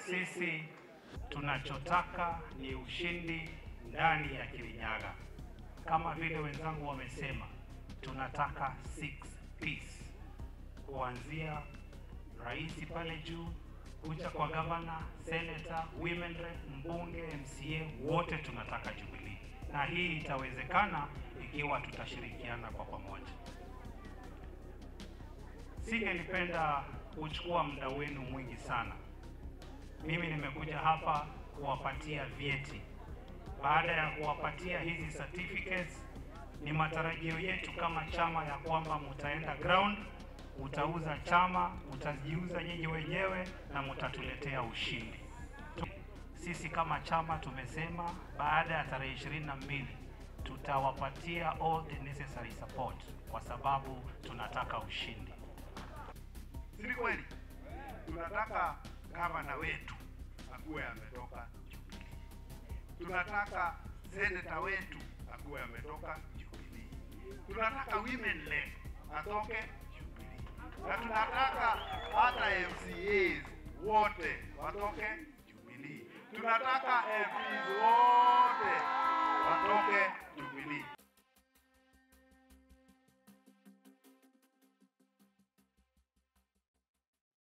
Sisi tunachotaka ni ushindi ndani ya Kirinyaga. Kama vile wenzangu wamesema, tunataka six piece, kuanzia rais pale juu kuja kwa gavana, senator, women rep, mbunge, MCA, wote tunataka Jubilee, na hii itawezekana ikiwa tutashirikiana kwa pamoja. Singelipenda kuchukua muda wenu mwingi sana. Mimi nimekuja hapa kuwapatia vyeti. Baada ya kuwapatia hizi certificates, ni matarajio yetu kama chama ya kwamba mutaenda ground, mutauza chama, mutajiuza nyinyi wenyewe na mutatuletea ushindi. Sisi kama chama tumesema baada ya tarehe ishirini na mbili tutawapatia all the necessary support kwa sababu tunataka ushindi. Si kweli? Tunataka gavana wetu akuwe ametoka Jubilee. Tunataka seneta wetu akuwe ametoka Jubilee. Tunataka women rep atoke Jubilee, na tunataka hata MCAs wote watoke Jubilee. Tunataka MPs wote watoke